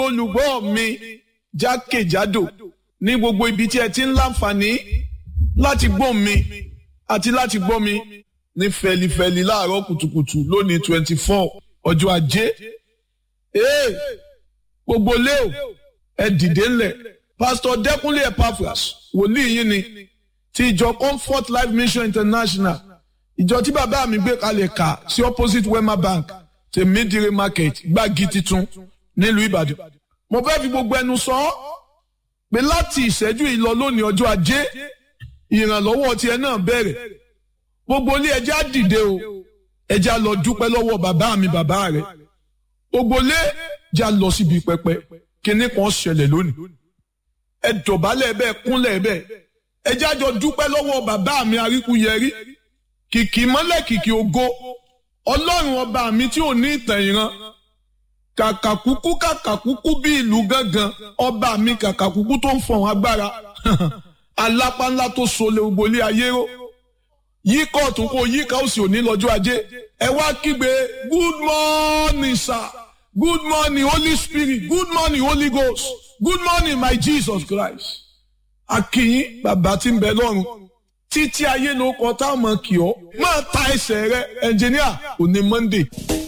olùgbọ́ mi jákèjádò ní gbogbo ibi tí ẹ ti ń láǹfààní láti gbọ́ mi àti láti gbọ́ mi ní fẹlifẹli láàárọ̀ kùtùkùtù lónìí twenty four ọjọ́ ajé ee gbogbo leo ẹ dìde ńlẹ̀ pásítọ̀ dẹ́kunlé epaphras wòlíì yín ni ti ìjọ comfort life mission international ìjọ tí bàbá mi gbé kalẹ̀ kà sí opposite wema bank tèmídìrí market gbági titun nílùú ìbàdàn mo fẹ́ fi gbogbo ẹnu sọ ọ́ pé láti ìṣẹ́jú yìí lọ lónìí ọjọ́ ajé ìrànlọ́wọ́ tiẹ̀ náà bẹ̀rẹ̀ gbogbo ilé ẹja dìde o ẹja lọ dúpẹ́ lọ́wọ́ bàbá mi bàbá rẹ̀ gbogbo ilé ẹja lọ síbi pẹpẹ kíní kan ṣẹlẹ̀ lónìí ẹ dọ̀bálẹ̀ bẹ́ẹ̀ kúnlẹ̀ bẹ́ẹ̀ ẹja jọ dúpẹ́ lọ́wọ́ bàbá mi aríkúyẹrí kìkì mọ́lẹ̀ kìkì ògo ọlọ́run ọba mi tí ò ní ìtàn ìran kàkàkúkú kàkàkúkú bí ìlú gángan ọba mi kàkàkúkú tó ń fọ̀hún agbára alápá ńlá tó sọlẹ̀ gbogbo ilé ayé ró yíká ọ̀tún kó yíká òsì òní lọ́jọ́ ajé ẹ wá kígbe good morning sir good morning holy spirit good morning holy ghost good morning my jesus christ akínyín bàbá tí ń bẹ lọ́run títí ayé ló kọ táwọn kì ọ́ máa ta ẹsẹ̀ rẹ ẹnjìníà òní monday.